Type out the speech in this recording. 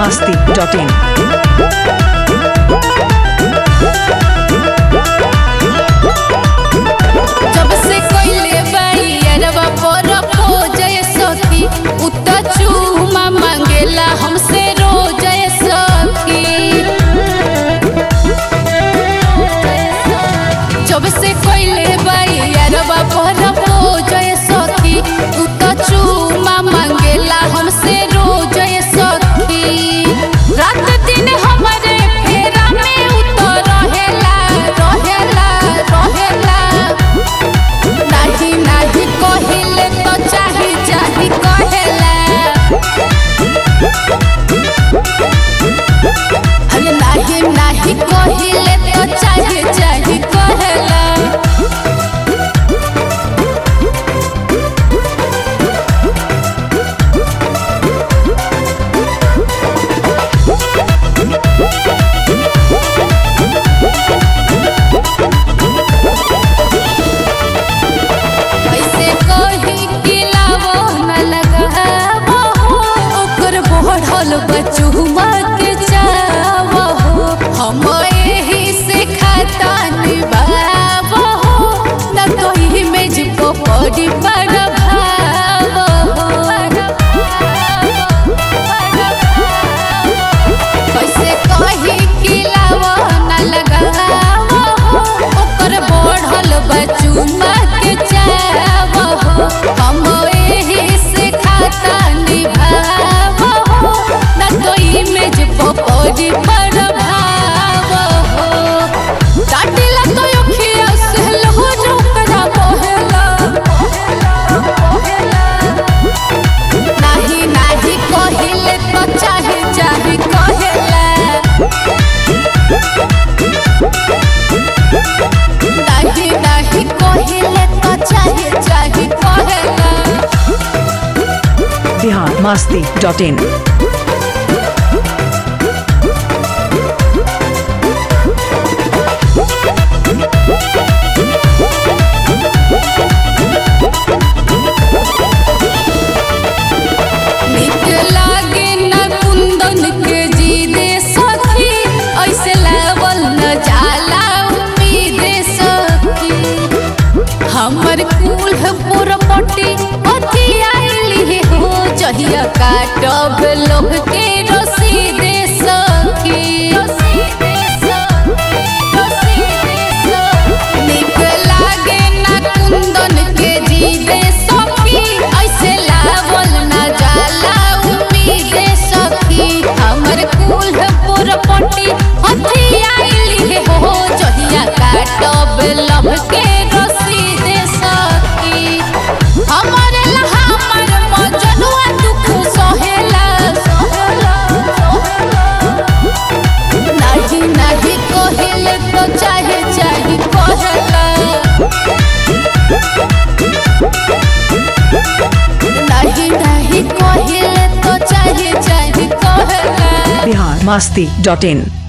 masti.in. जब से कोइले बाई अरवा पर खोजय सखी उत चूमा मांगेला हमसे रोजय सखी जब से कोइले बाई अरवा पर खोजय सखी उत चूमा मांगेला हमसे रोजय सखी रात दिन हमारे फेरा में उतर रहेला रहेला रहेला नाही नाही कहिले तो चाही चाही कहेला अरे नाही नाही कहिले तो चाही चाही कहेला कैसे कही किलावो न लगावो ओकर बढ़ल बचुमा के चावो हम एही से खाता निभावो न कोई में जिपो पड़ी बड़ा भावो कैसे कही किलावो न लगावो ओकर बढ़ल बचुमा के चावो हम एही से खाता निभावो न कोई में जिपो पड़ी बड़ा भावो डाटिला तो अखिया से लहो जोकरा बहेला नाही नाही कहिले तो चाहे चाहे कहेला नाही नाही कहिले तो चाहे चाहे कहेला Bihar masti.in. नीक लागे न कुंदन के जी दे सखी ऐसे लावल न जाला उम्मीद सखी हमर कुल पुरपटी अथी आइली हो जहिया काटब लोग के रसीद सखी नीक लागे न कुंदन के जी दे सखी ऐसे लावल न जाला उम्मीद सखी हमर कुल पुरपटी अथी आइली हो जहिया काटब लभ के रसीद सखी हमर ला हमर मजनुआ दुख सहेला सहेला नाही नाही कहिले तो चाहे चाहे कहेला नाही नाही कहिले तो चाहे चाहे कहेला Bihar masti.in.